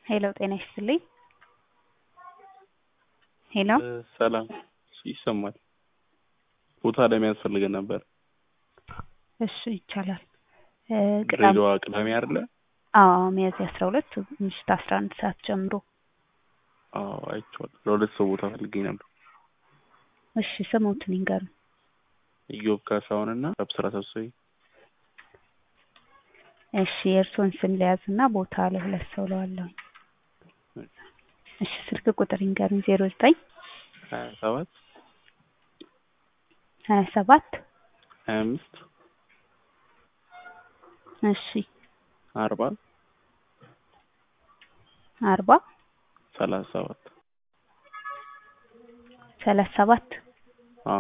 ሄሎ ጤና ይስጥልኝ። ሄሎ ሰላም ይሰማል። ቦታ ለመያዝ ፈልገን ነበር። እሺ ይቻላል። እ ቅዳሜ ድሬዳዋ ቅዳሜ አይደለ? አዎ ሚያዝያ አስራ ሁለት ምሽት አስራ አንድ ሰዓት ጀምሮ። አዎ አይቼዋለሁ። ለሁለት ሰው ቦታ ፈልጌ ነበር። እሺ ስሞትን ይንገሩኝ። ኢዮብ ካሳሁን እና አብስራ ሰብስቤ። እሺ የእርስዎን ስም ልያዝና ቦታ ለሁለት ሰው ለዋለሁኝ። እሺ ስልክ ቁጥር ይንገሩኝ። ዜሮ ዘጠኝ ሀያ ሰባት ሀያ ሰባት ሀያ አምስት እሺ አርባ አርባ ሰላሳ ሰባት ሰላሳ ሰባት አዎ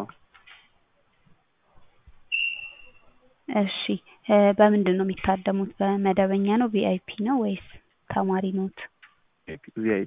እሺ እ በምንድን ነው የሚታደሙት? በመደበኛ ነው ቪአይፒ ነው ወይስ ተማሪ ኖት? ቪአይፒ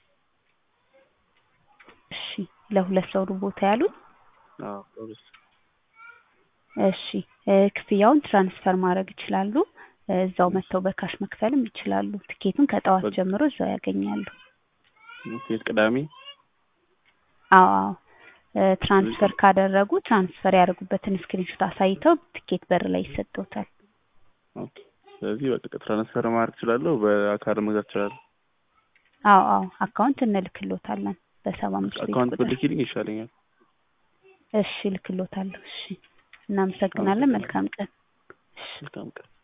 እሺ ለሁለት ሰው ነው ቦታ ያሉት? አዎ ለሁለት ሰው እሺ እ ክፍያውን ትራንስፈር ማድረግ ይችላሉ። እ እዛው መጥተው በካሽ መክፈልም ይችላሉ። ትኬቱን ከጠዋት በ- ጀምሮ እዛው ያገኛሉ። ሴት ቅዳሜ አዎ አዎ እ ትራንስፈር ካደረጉ ትራንስፈር ያደረጉበትን ስክሪንሾት አሳይተው ትኬት በር ላይ ይሰጠውታል። ኦኬ። ስለዚህ በቃ ትራንስፈር ማድረግ እችላለሁ፣ በአካል መግዛት እችላለሁ። አዎ አዎ አካውንት እንልክሎታለን በሰባ አምስት ቤት አካውንት ቁጥር። ብልኪልኝ ይሻለኛል። እሺ እልክሎታለሁ። እሺ እናመሰግናለን። መልካም ቀን። መልካም ቀን።